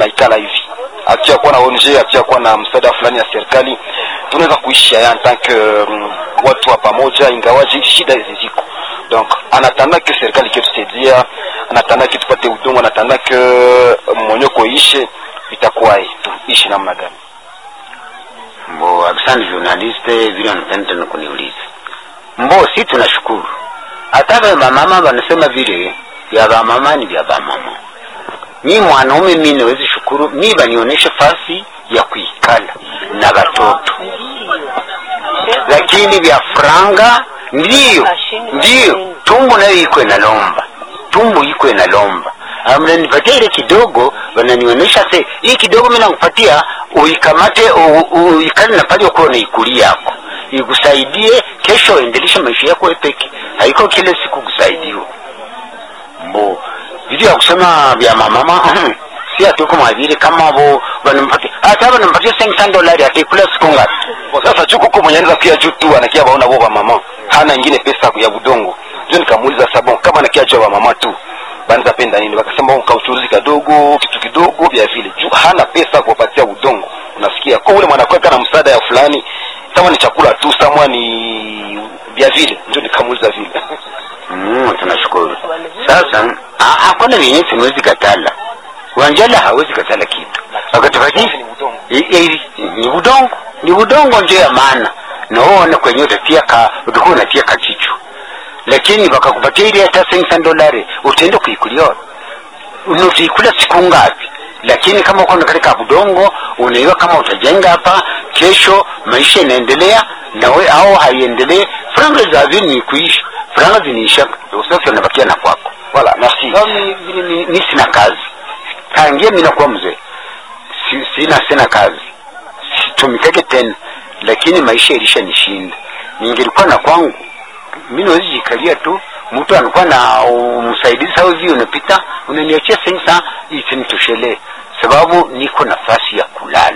tunaikala hivi akiwa kuwa na ONG akiwa kuwa na msaada fulani ya serikali tunaweza kuishi haya en tant que um, watu wa pamoja ingawaji shida hizi ziko donc anatanda ke serikali iketusaidia anatanda ke tupate udongo anatanda ke monyoko ishe itakuwaje tuishi namna gani mbo asante journaliste vile wanapenda tena kuniuliza mbo si tunashukuru hata vya mama wanasema vile vya vamama ni vya vamama mi mwanaume mi nawezi shukuru mi banionyeshe fasi ya kuikala na watoto lakini vya franga ndiyo ndiyo tumbo nayo iko inalomba tumbo iko inalomba Ah, mnanipatia ile kidogo wananionyesha se hii kidogo mi nakupatia uikamate u- uikale na pale ukuwa unaikulia yako ikusaidie kesho endeleshe maisha yako wewe peke haiko kile siku kusaidiwa mbo vitu ya kusema vya mamama si atuko mwavile kama vo wanampatia hata wanampatia 500 dolari atakula siku ngapi Kwa sasa juu kuko mwenye anaweza kia juu tu anakia baona bo mama hana ingine pesa ya budongo ndio nikamuuliza sabon kama anakia juu mama tu banza penda nini wakasema kauchuruzi kadogo kitu kidogo vya vile juu hana pesa kuwapatia udongo unasikia kwa ule mwanakweka na msaada ya fulani kama ni chakula tu samwa ni vya vile ndio nikamuuliza vile Mm, tunashukuru. Sasa ha- hakuna vyenye siwezi katala. Wanjala hawezi katala kitu. Wakatupatia I- i- ni udongo, ni udongo ndio ya maana. Na uone kwenye utatia ka utakuwa unatia kachichu. Lakini wakakupatia ile hata 500 dolari utaenda kuikulia. Unaikula siku ngapi? Lakini kama uko katika udongo unaiwa kama utajenga hapa kesho maisha inaendelea na we au haiendelee franga za vini ni kuisha franga ziniisha usafi unabakia na kwako voilà merci Leo mi, mi, mi, mi sina kazi tangia mi nakuwa mzee si, sina sina kazi situmikake tena lakini maisha ilisha nishinda ningelikuwa na kwangu mi nawezi jikalia tu mtu anakuwa na uh, msaidizi au hivi unapita unaniachia sensa isinitoshelee sababu niko nafasi ya kulala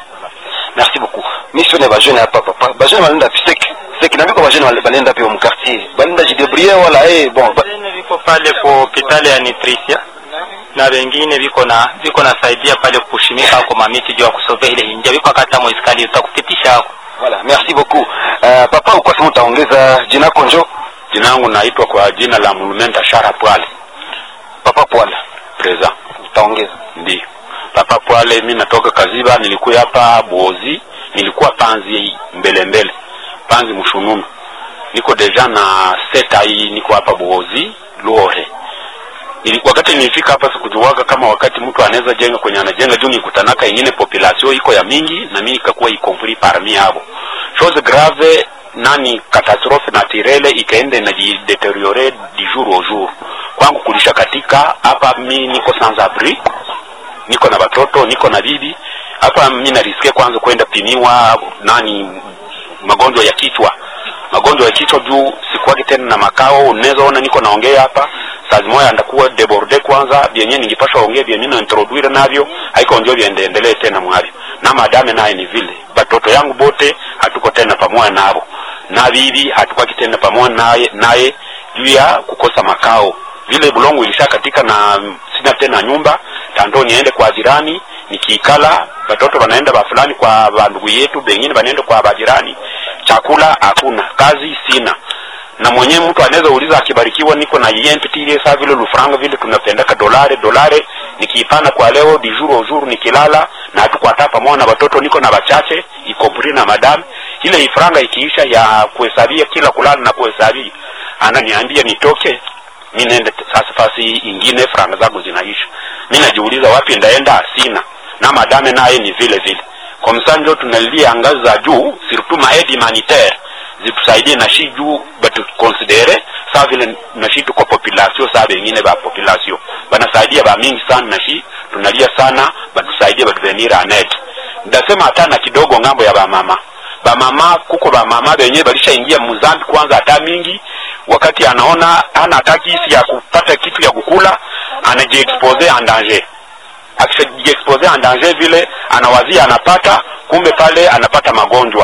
merci beaucoup mission ya bajene hapa papa bajene balenda pisek sek na biko bajene balenda pia mu quartier balenda jidebrouiller wala eh bon ba, Wengine viko pale kwa hospitali ya Nutricia na wengine viko na viko nasaidia pale kushimika kwa mamiti juu ya kusovea ile inja viko kata mwiskali utakupitisha hapo voilà merci beaucoup uh, papa uko sema utaongeza jina konjo Jina langu naitwa kwa jina la Mulumenta Shara Pwale papa pwala Preza. utaongeza Ndio Papa Pwale, mi natoka Kaziba, nilikuwa hapa Bozi, nilikuwa panzi mbele mbele, panzi mshununu. Niko deja na seta hii, niko hapa Bozi Luore. Ili, wakati nilifika hapa sikujuwaga kama wakati mtu anaweza jenga kwenye anajenga juu nikutanaka ingine population iko ya mingi na mimi nikakuwa ikompli parmi hapo chose grave nani catastrophe naturelle ikaenda inajideteriore du jour au jour kwangu kulisha katika hapa mi niko sans abri niko na watoto niko na bibi hapa mi narisikia kwanza kwenda pimiwa nani magonjwa ya kichwa magonjwa ya kichwa juu sikuwagi tena na makao unaweza ona niko naongea hapa saa zimoya ndakuwa deborde kwanza vyenye ningipasha ongea vyenye na introduire navyo haiko njo viendelee tena mwavyo na madame naye ni vile batoto yangu bote hatuko tena pamoja navo na bibi hatukwaki tena pamoja naye naye juu ya kukosa makao vile bulongo ilisha katika na sina tena nyumba tando niende kwa jirani nikiikala batoto wanaenda ba fulani kwa bandugu yetu bengine banaenda kwa bajirani chakula hakuna kazi sina na mwenyewe mtu anaweza uliza akibarikiwa niko na yempitile saa vile lufranga vile tunapendaka dolare dolare nikiipana kwa leo di jour au jour nikilala na hatukwata pamoja na watoto niko na wachache ikompri na madam ile ifranga ikiisha ya kuhesabia kila kulala na kuhesabia ananiambia nitoke mi nende sasa fasi ingine franga zangu zinaisha mi najiuliza wapi ndaenda sina na madame naye ni vile vile kwa msanjo tunalilia ngazi za juu surtout ma aide humanitaire zitusaidie na shi juu batukonsidere saa vile na shi tuko population saa bengine ba population banasaidia ba mingi sana na shi tunalia sana batusaidie batuvenir anet ndasema hata na kidogo ngambo ya bamama bamama kuko bamama benye balishaingia muzambi kwanza hata mingi wakati anaona hana hata kisi ya kupata kitu ya kukula anajiexpose en danger akishajiexpose en danger vile anawazia anapata kumbe pale anapata magonjwa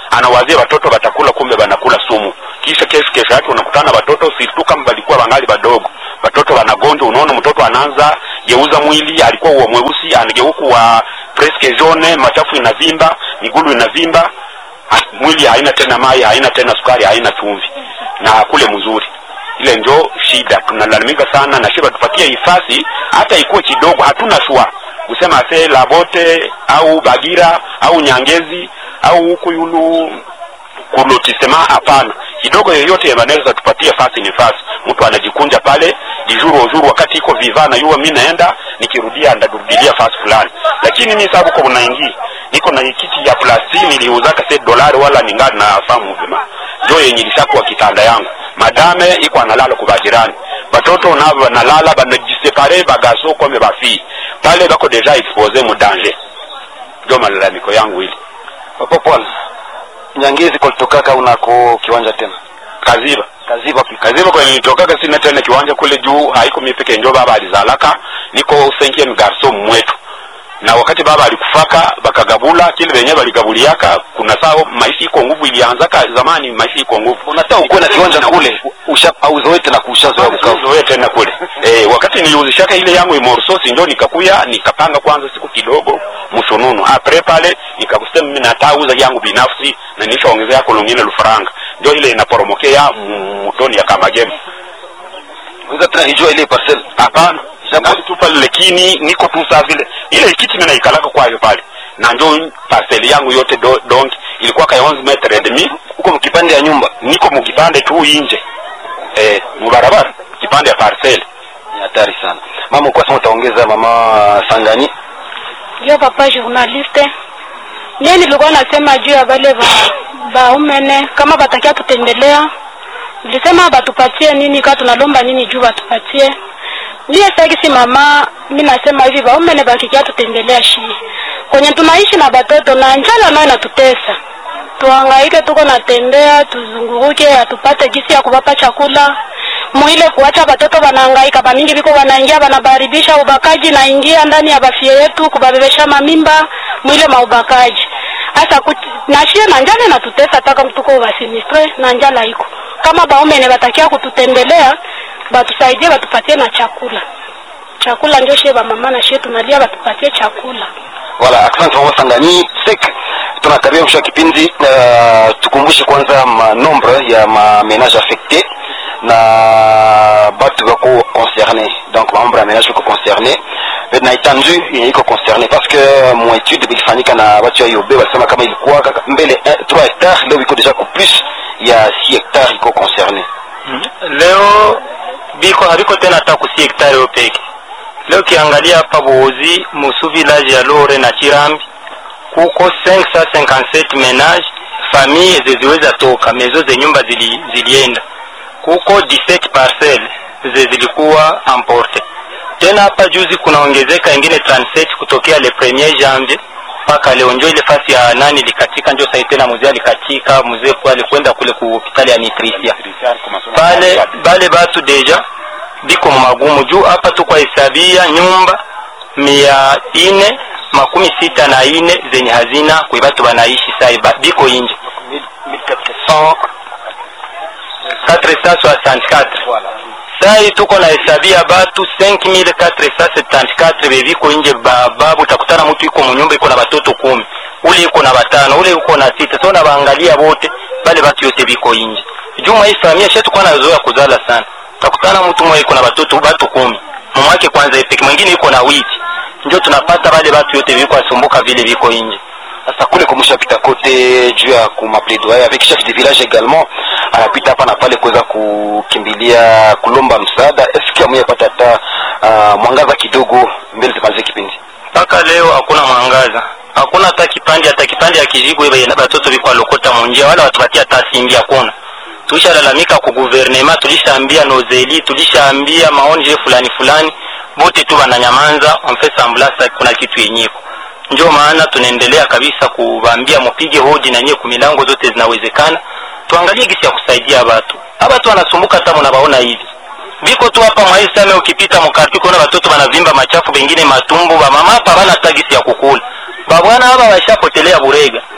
anawazia watoto watakula kumbe wanakula sumu kisha kesho kesho yake unakutana watoto sirtu kama walikuwa wangali wadogo watoto wanagonjwa unaona mtoto anaanza geuza mwili alikuwa uwa mweusi anageuka wa presque jaune machafu inavimba migulu inavimba ha- mwili haina tena mai haina tena sukari haina chumvi na kule mzuri ile njo shida tunalalamika sana na shiba tupatie hifasi hata ikuwe kidogo hatuna shua kusema se labote au bagira au nyangezi au huku yulu kulotisema hapana kidogo yoyote wanaweza tupatie fasi ni fasi mtu anajikunja pale dijuru ujuru wakati iko viva na yuwa mi naenda nikirudia ndarudilia fasi fulani lakini mi sababu kwa unaingi niko na kiti ya plasi niliuzaka se dolari wala ningali na famu vima njo yenye lishakuwa kitanda yangu madame iko analala kwa bajirani batoto nabo banalala banajisepare bagaso kome bafii pale bako deja expose mu danger ndio malalamiko yangu ili papa Paul nyangezi kulitokaka unako kiwanja tena kaziba kaziba kaziba kwenye nitokaga sina tena kiwanja kule juu haiko mimi peke njo baba alizalaka niko cinquième garçon mwetu na wakati baba alikufaka bakagabula kile venye baligabuliaka kuna sao maisha iko nguvu ilianzaka zamani maisha iko nguvu unataka ukuwe na kiwanja kule usha auzoe tena kuushazoea Bukavu zoe tena kule eh, wakati niliuzishaka ile yangu imorsosi njo nikakuya nikapanga kwanza siku kidogo msununu apre pale nikakusema mimi natauza yangu binafsi na nishaongezea yako lungine lufaranga njo ile inaporomokea mu- mutoni ya kamagema unaweza tena ijua ile parcel hapana Nabaki tu pale lakini niko tu saa vile ile kiti mimi naikalaka kwayo pale na njo parcel yangu yote do, donki ilikuwa ka 11 metre et demi huko mkipande ya nyumba niko mukipande tu inje eh, mubarabara kipande ya parcel ni hatari sana mama uko sema utaongeza mama Sangani ndio papa journaliste mie nilikuwa nasema juu ya wale ba baumene kama batakia tutembelea nilisema batupatie nini kaa tunalomba nini juu batupatie mie sakisi mama mi nasema hivi baumene bakikia tutembelea shi kwenye tunaishi na batoto na njala nayo natutesa tuhangaike tuko natembea tuzunguruke atupate gisi ya kubapa chakula mwile kuacha batoto banahangaika bamingi biko banaingia banabaribisha ubakaji naingia ndani ya bafie yetu kubabebesha mamimba mwile maubakaji hasa nashie na njala natutesa taka tuko basinistre na njala iko kama baumene batakia kututembelea batusaidie batupatie na chakula chakula ndio shie bamama na shie tunalia batupatie chakula wala asante mama Sangani sek tunakaribia mwisho wa kipindi uh, tukumbushe kwanza manombre ya mamenage affecté na batu bako concerné donc mamambre ya menage bako concerné na étendue yenye iko concerné parce que mon étude bilifanyika na batu ya yobe walisema kama ilikuwa kaka mbele 3 hectares leo iko deja ku plus ya 6 hectares iko concerné leo biko habiko tena hata kusi hektari yo peke leo kiangalia hapa Buozi musu village ya Lore na Chirambi kuko 557 menage famille zeziweza toka mezo ze nyumba zili, zilienda kuko 17 parcelle ze zilikuwa emporte tena hapa juzi kunaongezeka ingine 37 kutokea le premier janvier mpaka leo njo ile fasi ya nani likatika njo sai tena mzee alikatika mzee kwa alikwenda kule ku hospitali ya Nitrisia pale bale batu deja biko magumu juu hapa tu kwa hesabia nyumba mia ine makumi sita na ine zenye hazina kwe batu banaishi sai ba, biko inje 464 sai tuko na hesabia batu 5474 bebiko inje babu utakutana mtu iko munyumba iko na batoto kumi ule iko na batano ule iko na sita so na baangalia bote bale batu yote biko inje juma hii familia shetu kwa nazoea kuzala sana utakutana mtu mmoja iko na batoto batu kumi mumwake kwanza ipeke mwingine iko na witi ndio tunapata bale batu yote biko asumbuka vile biko inje sasa kule kumshapita kote juu ya kumapledoyer avec chef de village également anapita hapa na pale kuweza kukimbilia kulomba msaada eski amuyapata hata uh, mwangaza kidogo mbele tumalize kipindi mpaka leo hakuna mwangaza hakuna hata kipande hata kipande ya kijigo ibe na batoto biko alokota munjia wala watupatia hata simbi hakuna tulishalalamika ku guvernema tulishaambia nozeli tulishaambia maonje fulani fulani bote tu bananyamanza onfe samblasa kuna kitu yenyeko ndio maana tunaendelea kabisa kuwaambia mupige hodi na nyie kumilango zote zinawezekana tuangalie gisi ya kusaidia watu abatu wanasumbuka hata munabaona hivi biko tu hapa mwaisame ukipita mukarti kuona watoto wanavimba machafu bengine matumbu bamama hapa bana hata gisi ya kukula babwana hapa washapotelea burega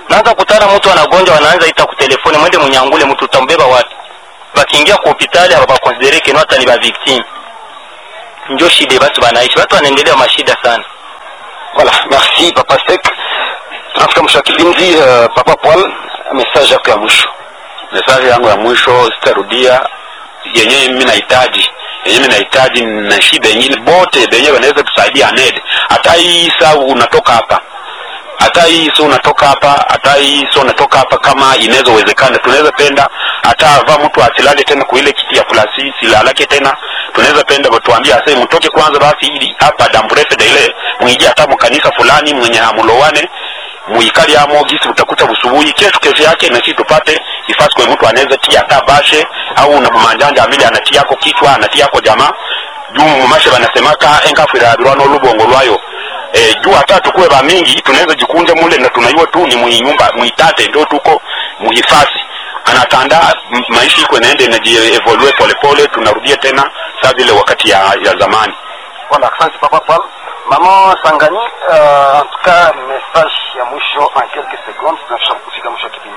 naanza kutana mtu anagonjwa wanaanza ita kutelefoni mwende munyangule mtu utambeba wapi bakiingia ku hopitali abakonsidere keno hata ni ba victime njo shida batu banaishi watu wanaendelea mashida sana Voilà, merci Papa Sek. Tunafika mwisho wa kipindi. Uh, Papa Paul, message yako ya mwisho. mesaje yangu ya mwisho sitarudia yenyewe mimi nahitaji yenyewe mimi nahitaji na shida yenyewe bote benyewe wanaweza tusaidia ned hata hii saa unatoka hapa hata hii so unatoka hapa hata hii so unatoka hapa kama inaweza uwezekana tunaweza penda hata ava mtu asilale tena kwa ile kiti ya plasi silalake tena tunaweza penda watuambie ase mtoke kwanza basi ili hapa damburefe da ile mwiji hata mkanisa fulani mwenye hamulowane muikali amo gisi utakuta busubuhi kesho kesho yake na sisi tupate ifasi kwa mtu anaweza tia hata bashe au na manjanja amili anatia yako kichwa anatia yako jamaa juu mumashe banasemaka enkafwirabirwa n'olubongo lwayo e, juu hata tukuwe bamingi tunaweza jikunja mule na tunaiwa tu ni muinyumba muitate ndio tuko muhifasi anatanda m- maisha iko inaenda inajievolue polepole tunarudia tena saa vile wakati ya, ya zamani Voilà, asante Papa Paul. Maman Sangani, uh, en tout cas message ya mwisho en quelques secondes. Tunafika kufika mwisho wa kipindi.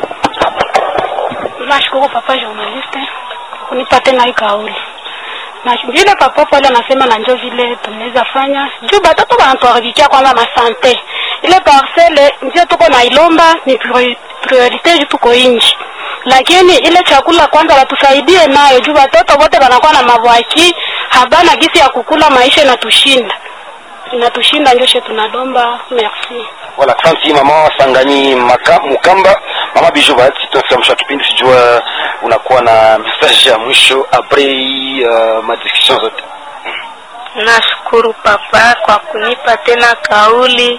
nashukuru papa journaliste kwa kunipa tena hii kauli na vile papa pale anasema na njo vile tunaweza fanya juu batoto banatuharibikia kwanza masante ile parcele ndio tuko na ilomba ni priori- priorite juu tuko inji lakini ile chakula kwanza watusaidie nayo juu watoto wote wanakuwa na mavwaki habana gisi ya kukula maisha inatushinda inatushinda njo she tunalomba merci Voilà, asante Mama Sangani Maka, Mukamba. Mama Bijou Bahati, tunafika mwisho wa kipindi. Sijua unakuwa na message ya mwisho après uh, madiscussion zote. Nashukuru papa kwa kunipa tena kauli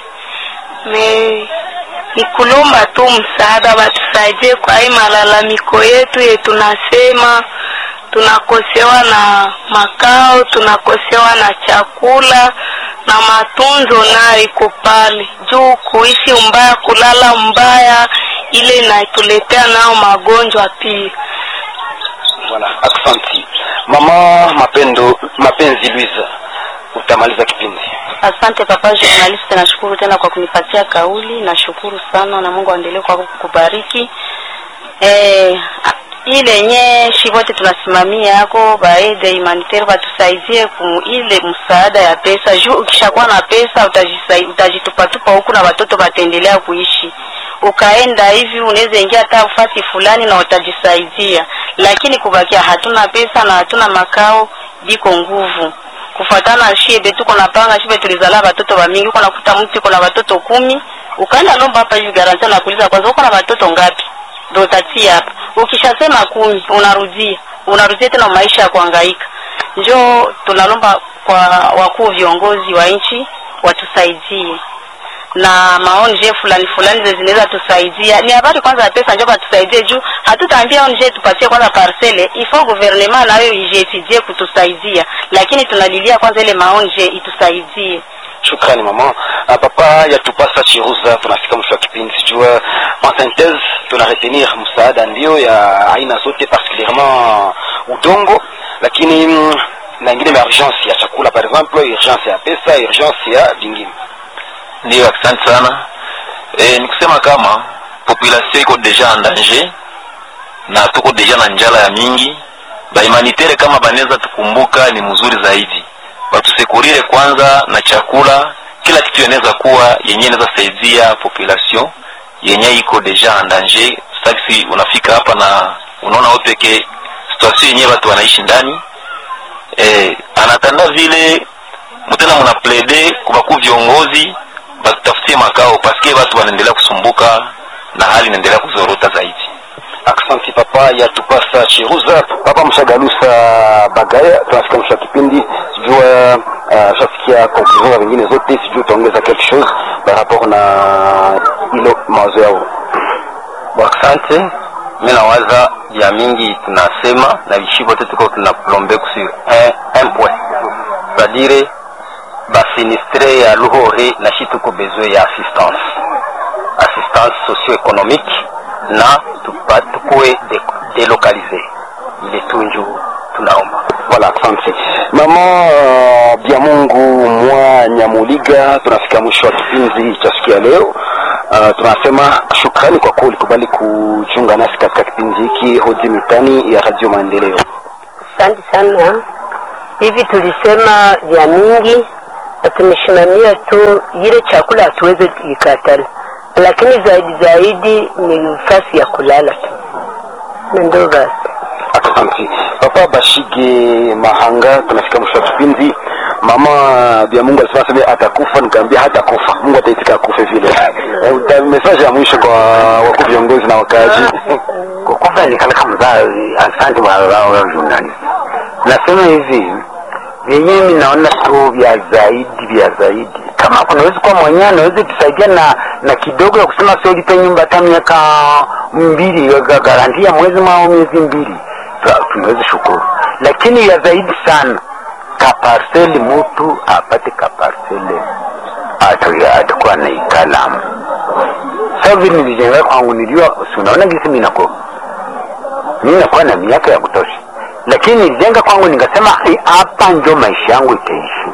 me ni kulomba tu msaada, watusaidie kwa hii malalamiko yetu ye tunasema tunakosewa na makao, tunakosewa na chakula na matunzo nayo iko pale juu, kuishi mbaya, kulala mbaya, ile inatuletea nao magonjwa pia. Voilà, asante Mama Mapendo, Mapenzi Luiza, utamaliza kipindi. Asante papa journalist, nashukuru tena kwa kunipatia kauli, nashukuru sana na Mungu aendelee kwa kukubariki. Eh, ile yenye shi wote tunasimamia yako baede humanitaire batusaidie ku ile msaada ya pesa juu ukishakuwa na pesa utajisai- utajitupatupa huku na watoto wataendelea kuishi ukaenda hivi unaweza ingia hata ufasi fulani na utajisaidia lakini kubakia hatuna pesa na hatuna makao biko nguvu kufuatana shibe tuko na panga shibe tulizala watoto wa mingi uko nakuta mtu uko na watoto kumi ukaenda lomba hapa hivi garantia na kuuliza kwanza uko na watoto ngapi ndo utatia hapa ukishasema kumi unarudia unarudia tena maisha ya kuhangaika njo tunalomba kwa wakuu viongozi wa nchi watusaidie na maonje fulani fulani zenye zinaweza tusaidia ni habari kwanza ya pesa njo batusaidie juu hatutaambia onje tupatie kwanza parcele ifo guvernema nayo ijetidie kutusaidia lakini tunalilia kwanza ile maonje itusaidie Shukrani mama. Uh, papa yatupasa chiruza, tunafika mwisho wa kipindi. Sijua en synthèse tuna retenir msaada ndio ya aina zote, particulièrement udongo, lakini mm, na ingine ma urgence ya chakula, par exemple urgence ya pesa, urgence ya vingine. Ndiyo, asante sana. E, ni kusema kama population iko deja en danger na tuko deja na njala ya mingi. Bahumanitaire kama banaweza tukumbuka ni mzuri zaidi, batusekurire kwanza na chakula, kila kitu inaweza kuwa yenye inaweza saidia population yenye iko deja en danger. Sasa unafika hapa na unaona wewe peke situation yenyewe watu wanaishi ndani eh, anatanda vile mtena muna plaide kubaku viongozi batutafutie makao paske watu wanaendelea kusumbuka na hali inaendelea kuzorota zaidi. Aksanti papa yatupasa chiruza. Papa mshagalusa bagaya, tunafika mwisho wa kipindi. Sijua uh, shasikia conclusion za vingine zote, sijua utaongeza quelque chose par rapport na ilo mawazo yao. Asante. Mimi nawaza ya mingi tunasema na vishi vote tuko tunaplombe sur un, un point c'est-à-dire basinistre ya luhore na shi tuko besoin ya assistance assistance socio-économique na tupa- tukuwe de, delocalize ile tunju tunaomba Voilà, asante mama uh, Biamungu mwa Nyamuliga. Tunafika mwisho wa kipindi cha siku ya leo. Uh, tunasema shukrani kwa kuwa ulikubali kujiunga nasi katika kipindi hiki Hoji Mitani ya Radio Maendeleo. Asante sana. Hivi tulisema vya mingi na tumesimamia tu ile chakula hatuwezi ikatala, lakini zaidi zaidi ni nafasi ya kulala tu, na ndio basi. Asante Papa Bashige Mahanga, tunafika mwisho wa kipindi. Mama Bia Mungu alisema sema atakufa, nikaambia hata kufa, Mungu ataitika akufe vile. Eh, uta- Message ya mwisho kwa wakuu viongozi na wakaaji. kwa kufa nikaleka mzazi asante wa wa- wa journalist nasema hivi vyenyewe mi naona tu vya zaidi vya zaidi kama kunaweza kuwa mwenyewe anaweza tusaidia na na kidogo ya kusema sio lipe nyumba hata miaka mbili ga- garantia mwezi mao miezi mbili tu- tunaweza shukuru lakini ya zaidi sana kaparseli mtu apate kaparseli atu- atakuwa na ikalamu sasa vile nilijenga kwangu nilijua si unaona gisi mimi nako mimi nakuwa na miaka ya kutosha lakini nilijenga kwangu nikasema "Eh, hapa ndio maisha yangu itaishi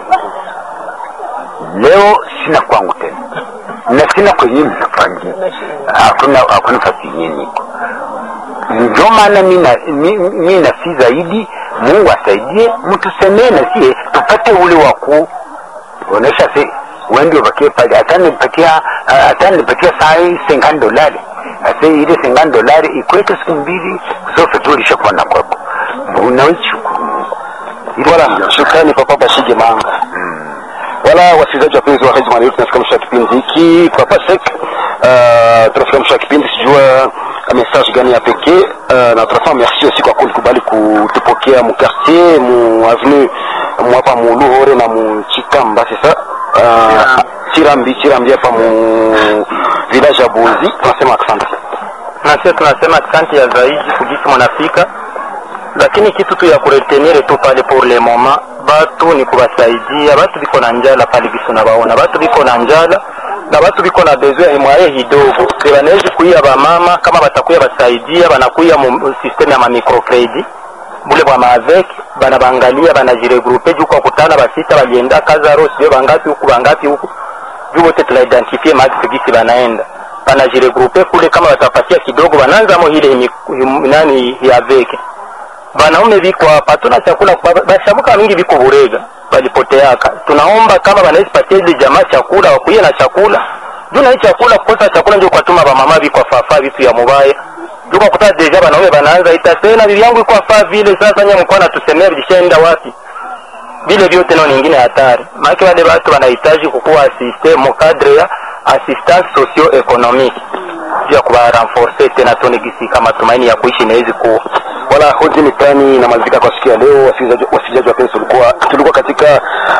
leo sina kwangu tena na sina kwenye mnafangia hakuna hakuna fasi yenyewe niko ndio maana mi na- mi- mi nasi zaidi mungu asaidie mtusemee na sie tupate ule wa kuonesha si wendi ubakie pale atanipatia atanipatia saa hii sengani dolari ase ile sengani dolari ikweke siku mbili zote tu ulishakuwa na kwako unaweza shukuru mungu Ile Voilà, ndio- shukrani Papa Bashige Mahanga. Wala wasikilizaji wapenzi wa Radio Maendeleo, tunafika mwisho wa kipindi hiki. Papa Sek, uh, tunafika mwisho wa kipindi, sijua message gani ya pekee uh, na tunasema merci aussi kwa kulikubali kutupokea mu quartier mu avenue mu hapa mu Luhore na mu Chikamba sasa uh, Chirambi Chirambi hapa mu village ya Bozi. Tunasema asante. na sisi tunasema asante ya zaidi kujisi mnafika lakini kitu tu ya kuretenire tu pale pour le moment batu ni kubasaidia batu biko na njala pale biso na baona batu biko na njala na batu biko na besoin imwaye hidogo be banawezi kuia bamama kama batakuya basaidia banakuya mu systeme ya mamicrocredit bule bwa maavek bana bangalia banajiregrupe juu kwa kutana basita balienda kazaro sio bangapi huku bangapi huku juu wote tunaidentifie mahali gisi banaenda banajiregrupe kule kama watapatia kidogo bananzamo ile himi- him- nani hiaveke banaume biko hapa hatuna chakula ba- bashamuka mingi biko burega balipoteaka tunaomba kama banawezi patia ile jamaa chakula wakuye na chakula juu na hii chakula kukosa chakula ndio kwatuma bamama biko afafa vitu ya mubaya juu kwa kuta deja banaume banaanza itasena bibi yangu iko afaa vile sasa nye mkoa natusemea vilishaenda wapi vile vyote nao nyingine hatari maake wale watu wanahitaji kukuwa asiste mukadre ya assistance socio economique juu ya kuwarenforce tena tone gisi kama tumaini ya kuishi inawezi kuwa wala hoji mitani inamalizika kwa siku ya leo. Wasikilizaji wasikilizaji wapenzi, tulikuwa tulikuwa katika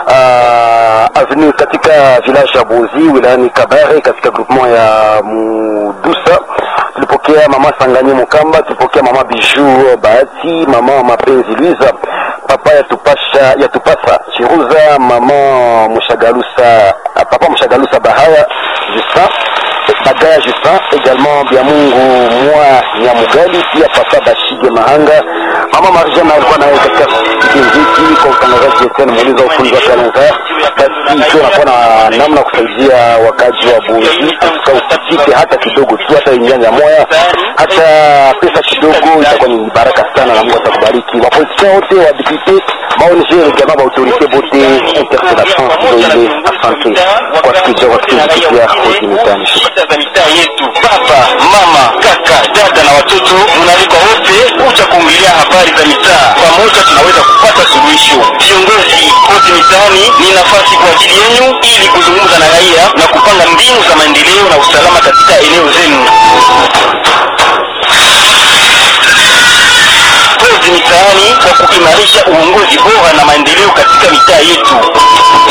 uh, avenue katika village ya Bozi wilayani Kabare katika groupement ya Mudusa. Tulipokea mama Sangani Mukamba, tulipokea mama Bijou Bahati, mama Mapenzi Luiza, papa ya tupasha ya tupasa Chiruza, mama Mushagalusa, papa Mushagalusa Bahaya Justin Bagaya Justin, également Biamungu Mwa Nyamugali, pia papa Bashige Mahanga, mama Marjana alikuwa naye katika kipindi hiki kwa utangazaji Etienne Muuliza ufunzi wa Kalenza. Basi ikiwa nakuwa na namna ya kusaidia wakazi wa Bozi, usitike hata kidogo tu, hata inyanya moya, hata pesa kidogo, itakuwa ni baraka sana na Mungu atakubariki. Wapoliticiens wote wa député, maONG également ba autorité bote interpellation ndio ile. Asante kwa sikija kwa kipindi kipya Hoji Mitani. Shukrani. shida za mitaa yetu baba mama kaka dada na watoto munaalikwa wote kuja kuongelea habari za mitaa pamoja tunaweza kupata suluhisho viongozi kote mitaani ni nafasi kwa ajili yenu ili kuzungumza na raia na kupanga mbinu za maendeleo na usalama katika eneo zenu kozi mitaani kwa kuimarisha uongozi bora na maendeleo katika mitaa yetu